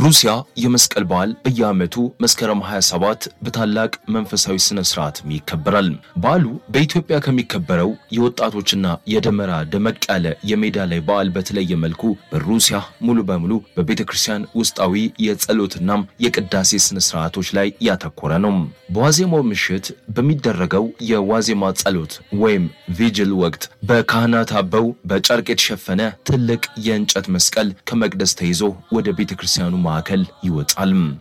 በሩሲያ የመስቀል በዓል በየዓመቱ መስከረም 27 በታላቅ መንፈሳዊ ስነ ስርዓትም ይከበራል። በዓሉ በኢትዮጵያ ከሚከበረው የወጣቶችና የደመራ ደመቅ ያለ የሜዳ ላይ በዓል በተለየ መልኩ በሩሲያ ሙሉ በሙሉ በቤተ ክርስቲያን ውስጣዊ የጸሎትናም የቅዳሴ ስነ ስርዓቶች ላይ ያተኮረ ነው። በዋዜማው ምሽት በሚደረገው የዋዜማ ጸሎት ወይም ቪጅል ወቅት በካህናት አበው በጨርቅ የተሸፈነ ትልቅ የእንጨት መስቀል ከመቅደስ ተይዞ ወደ ቤተ ክርስቲያኑ ማዕከል ይወጣል።